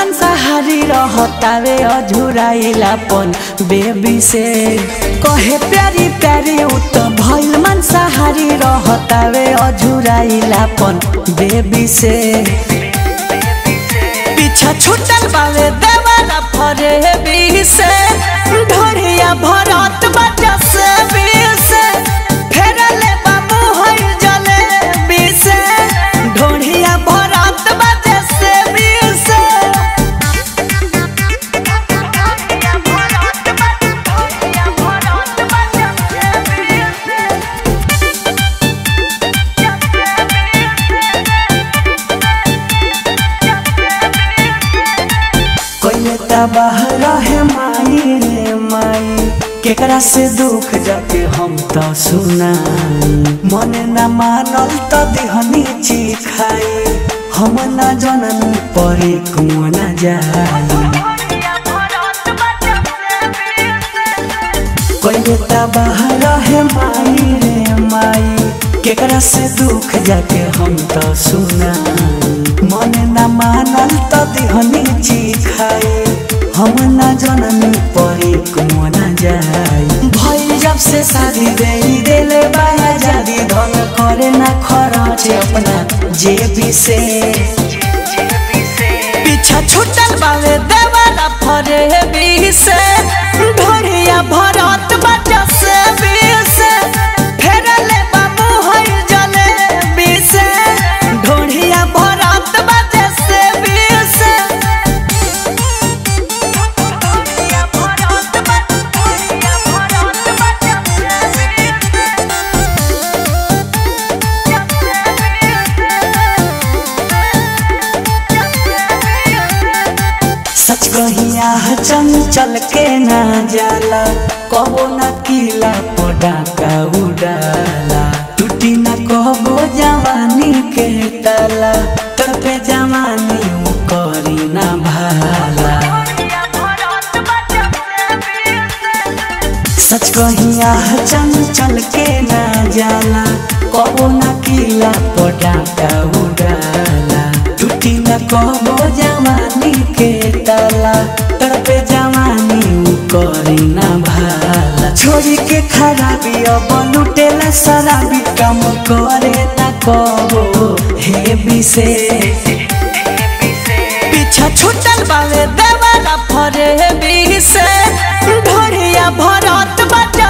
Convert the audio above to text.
मांसाहारी रहतावे अझुराइलापन बेबी से कहे प्यारी प्यारी उ त भइल मांसाहारी रहतावे अझुराइलापन बेबी से पीछा छूटल बावे देवाला फरे बी से ढोरिया भरत बजा से बी से फेरले बाबू होई जले बी से ढोरिया भरत बजा से बी से कोई बाहर है माई रे माई केकरा से दुख जाके हम तो सुनाई मन न मानल तो दिहनी चिखाई हम न जनन परे कुआ न जाई कोई बाहर है माई रे माई केकरा से दुख जाके हम तो सुनाई मन न मानल तो दिहनी चिखाई हम न जननी परे कुआ न जाई भई जब से शादी दे देले बाया जादी धन करे न खरचे अपना जेबी से पीछा छूटल बावे देवाला फरे बी से ढोरिया भरत बजा से बी से फेरले बाबू होई जले बी से ढोरिया भरत बजा से बी से सच कहिया चंचल के ना जाला कबो न किला पटाका उड़ाला टूटी न कबो जवानी के ताला तड़पे जवानी उ करी ना भाला सच कहिया चंचल के ना जाला कबो न किला पटाका उड़ाला टूटी न कबो जवानी के ताला तड़पे जवानी उ करी ना भाला छोरी के खराबी अब लुटेला शराबी कम करे ना कबो हे बिसे पीछा छूटल बावे देवाला फरे बी से ढोरिया भरत बजा